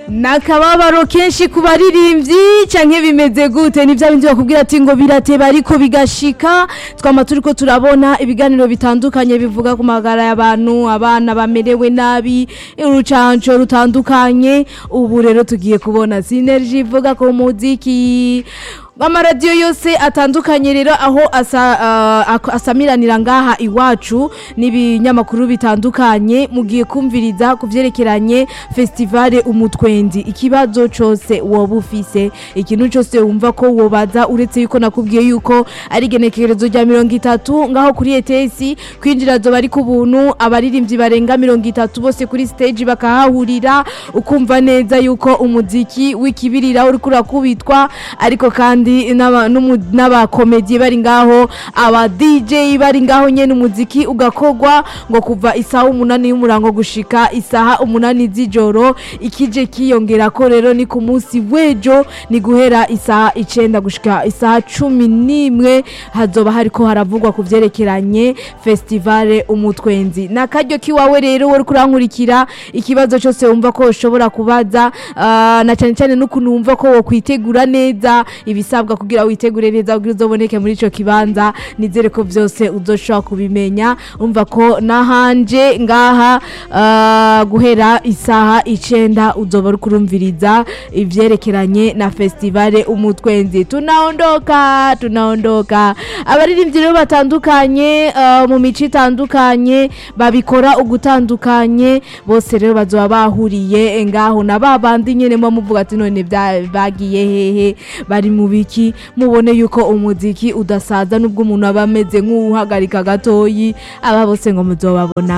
nakababaro kenshi ku baririmbyi canke bimeze gute ni bya bindi bakubwira ati ngo birateba ariko bigashika twama turiko turabona ibiganiro bitandukanye bivuga ku magara y'abantu abana bamerewe nabi urucanco rutandukanye ubu rero tugiye kubona sinergie ivuga ku muziki amaradiyo yose atandukanye rero aho asa, uh, ak- asamiranira ngaha iwacu n'ibinyamakuru bitandukanye mugiye kumviriza ku vyerekeranye festivale umutwendi ikibazo cose woba ufise ikintu cose wumva ko wobaza uretse yuko nakubwiye yuko ari igenekerezo rya mirongo itatu ngaho kuri etesi kwinjira zoba ari ku buntu abaririmbyi barenga mirongo itatu bose kuri stage bakahahurira ukumva neza yuko umuziki w'ikibirira uriko urakubitwa ariko kandi n'aba- n'umu- n'abakomedi bari ngaho aba DJ bari ngaho nyene umuziki ugakogwa ngo kuva isaha umunani y'umurango gushika isaha umunani z'ijoro ikije kiyongera ko rero ni ku munsi w'ejo ni guhera isaha icenda gushika isaha cumi n'imwe hazoba hariko haravugwa ku vyerekeranye festivale umutwenzi nakaryo kiwawe rero wari kurankurikira ikibazo cyose wumva ko ushobora kubaza ah, na cyane cyane n'ukuntu wumva ko wokwitegura neza ibisabwa kugira witegure neza kugira uzoboneke muri ico kibanza nizere ko vyose uzoshobora kubimenya umva ko nahanje ngaha ah, guhera isaha icenda uzoba uri kurumviriza ivyerekeranye na festivale umutwenzi tunaondoka tunaondoka abaririmbyi rero batandukanye ah, mu mico itandukanye babikora ugutandukanye bose rero bazoba bahuriye ngaho na babandi nyene muba muvuga ati none bya- bagiye hehe bari mu biki mubone yuko umuziki udasaza nubwo umuntu aba ameze nk'uwuhagarika gatoyi aba bose ngo muzobabona